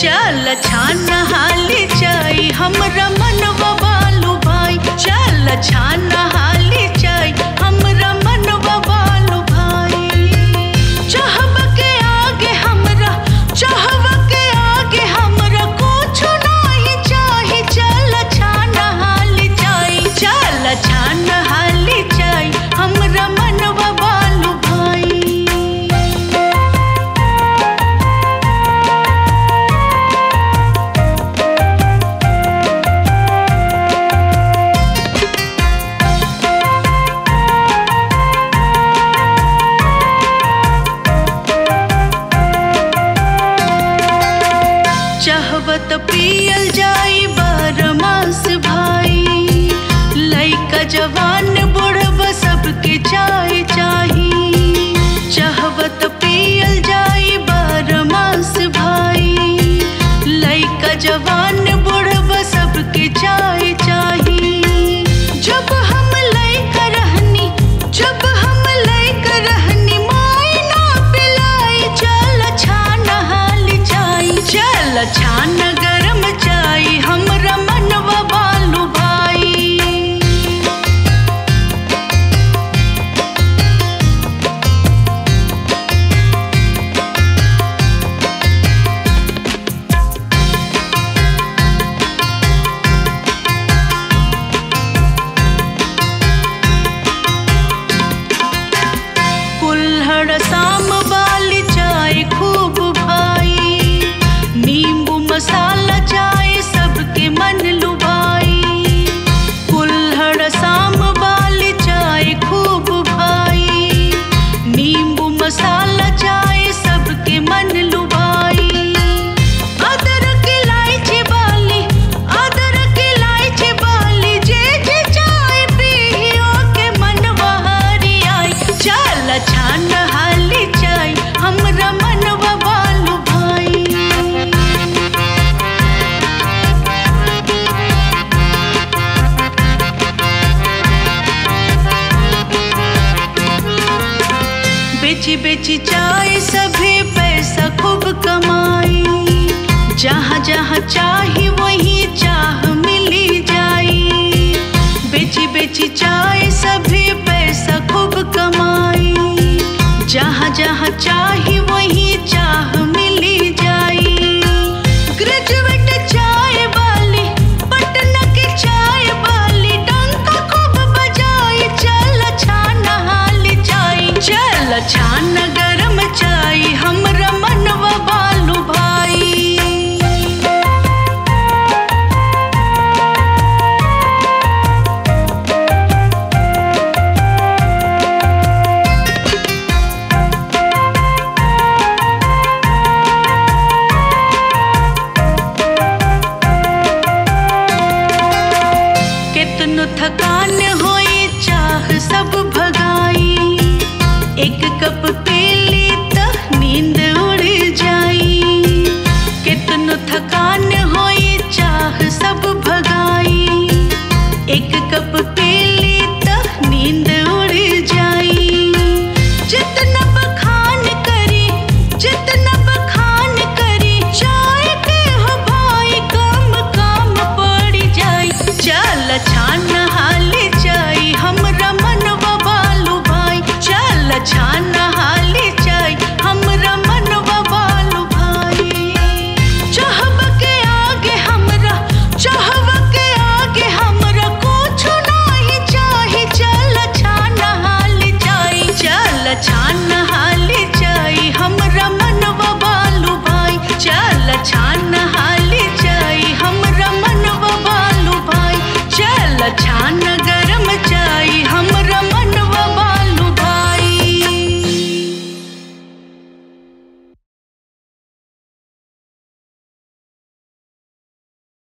चल छान हाली चाई हमरा मनवा बालू भाई चल छान हाली चाई हमरा मनवा बालू भाई चाहब के आगे हमरा चाहब के आगे हमरा कुछ नहीं चाही चल छान हाली चाई चल छान हाली चाई हमरा मनवा बालू भाई चाहवत पियल जाई बारमास भाई लइका जवान बुढ़ब सबके चाय चाही चाहवत पियल जाई बारमास भाई लइका जवान बुढ़ब सबके चाय चाही जब हम लइका रहनी जब हम लइका रहनी माई ना पिलाई चल छान हाली चाई चल छान गरम चाई हमरा मनवा बालू भाई कुल्हड़ शाम वाली चाय खूब भाई नींबू मसाला चाय सबके मन लुभाई कुल्हड़ शाम वाली चाय खूब भाई नींबू मसाला चाय सबके मन लुभाई अदरक इलायची वाली अदरक इलायची वाली जे जे चाय पियो के मनवा हरी आई चल छान हाली चाय हमरा मनवा बालू भाई बेची बेची चाय सभी पैसा खूब कमाई जहाँ जहाँ चाही वही चाह मिली जाई बेची बेची चाय सभी पैसा खूब कमाई जहाँ जहाँ चाही वही चाह मिली जाई ग्रेजुएट चाय वाली पटना के चाय वाली डंका खूब बजाई चल छान हाली चाय चल छान गरम चाय हमरा मनवा बालू भाई कितनो थकान होई चाह सब भगाई एक कप पी ली त नींद उड़ जाई कितनो थकान होई चाह सब भगाई एक कप पी ली त नींद उड़ जाई जितना बखान करी जितना बखान करी चाय के हो भाई कम कम पड़ जाई चल छान हाली चाई हमरा मनवा बालू भाई चल छान हाली चाई हमरा मनवा बालू भाई चाहब के आगे हमरा चाहब के आगे हमरा कुछ नहीं चाही चल छान हाली चाई चल छान हाली चाई हमरा मनवा बालू भाई चल छान